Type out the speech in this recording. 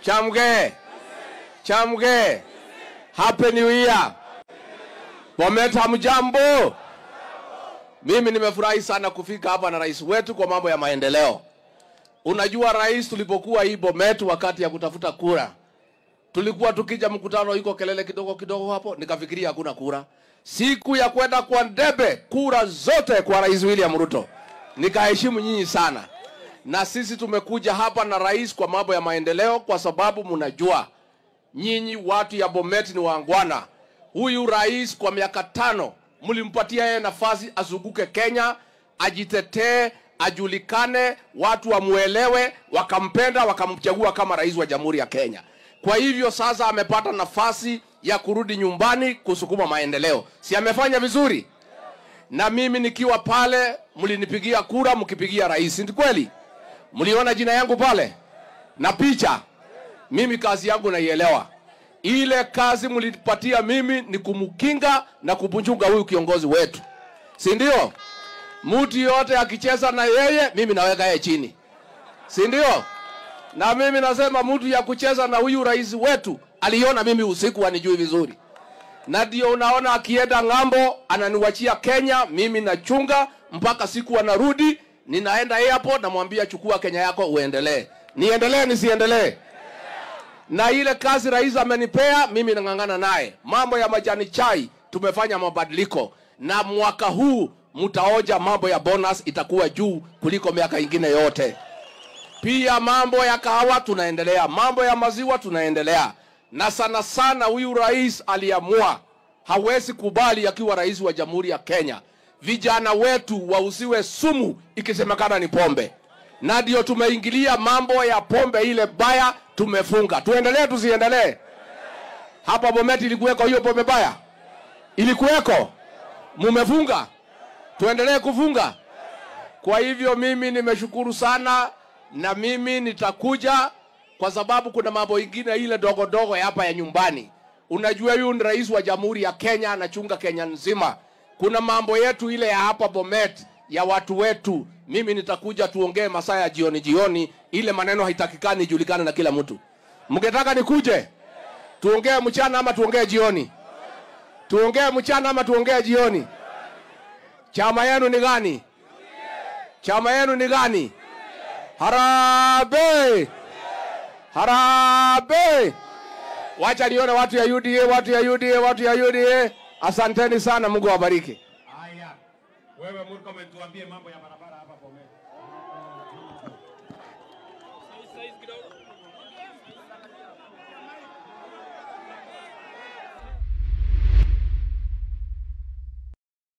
Chamge. Chamge. Happy New Year. Bomet hamjambo? Mimi nimefurahi sana kufika hapa na rais wetu kwa mambo ya maendeleo. Unajua rais, tulipokuwa hii Bomet wakati ya kutafuta kura, tulikuwa tukija mkutano, iko kelele kidogo kidogo hapo, nikafikiria hakuna kura. Siku ya kwenda kwa debe, kura zote kwa rais William Ruto. Nikaheshimu nyinyi sana, na sisi tumekuja hapa na rais kwa mambo ya maendeleo, kwa sababu mnajua nyinyi watu ya Bomet ni wangwana. Huyu rais kwa miaka tano mlimpatia yeye nafasi azunguke Kenya, ajitetee, ajulikane, watu wamuelewe, wakampenda, wakamchagua kama rais wa Jamhuri ya Kenya. Kwa hivyo sasa amepata nafasi ya kurudi nyumbani kusukuma maendeleo. Si amefanya vizuri? Na mimi nikiwa pale, mlinipigia kura mkipigia rais, ni kweli? Mliona jina yangu pale na picha. Mimi kazi yangu naielewa. Ile kazi mlipatia mimi ni kumkinga na kupunjunga huyu kiongozi wetu, si ndio? Mtu yote akicheza na yeye, mimi naweka yeye chini, si ndio? Na mimi nasema mtu ya kucheza na huyu rais wetu aliona mimi usiku anijui vizuri, na ndio unaona akienda ng'ambo ananiwachia Kenya, mimi nachunga mpaka siku anarudi, ninaenda airport, namwambia chukua Kenya yako uendelee. Niendelee nisiendelee? na ile kazi rais amenipea mimi nang'ang'ana naye. Mambo ya majani chai tumefanya mabadiliko, na mwaka huu mtaoja mambo ya bonus itakuwa juu kuliko miaka ingine yote. Pia mambo ya kahawa tunaendelea, mambo ya maziwa tunaendelea, na sana sana huyu rais aliamua hawezi kubali akiwa rais wa Jamhuri ya Kenya vijana wetu wauziwe sumu ikisemekana ni pombe, na ndio tumeingilia mambo ya pombe ile baya, tumefunga. Tuendelee tusiendelee? Hapa Bomet ilikuweko hiyo pombe baya, ilikuweko, mumefunga, tuendelee kufunga. Kwa hivyo mimi nimeshukuru sana, na mimi nitakuja kwa sababu kuna mambo ingine ile dogo dogo ya hapa ya nyumbani. Unajua, huyu ni rais wa Jamhuri ya Kenya, anachunga Kenya nzima. Kuna mambo yetu ile ya hapa Bomet ya watu wetu, mimi nitakuja tuongee masaa ya jioni jioni, ile maneno haitakikani ijulikane na kila mtu. Mngetaka nikuje tuongee mchana ama tuongee jioni? Tuongee mchana ama tuongee jioni? Chama yenu ni gani? Chama yenu ni gani? Harambee! Harambee! Wacha nione watu ya UDA, watu ya UDA, watu ya UDA. Asanteni sana, Mungu awabariki. Haya, wewe Murkomen, tuambie mambo ya barabara hapa Bomet.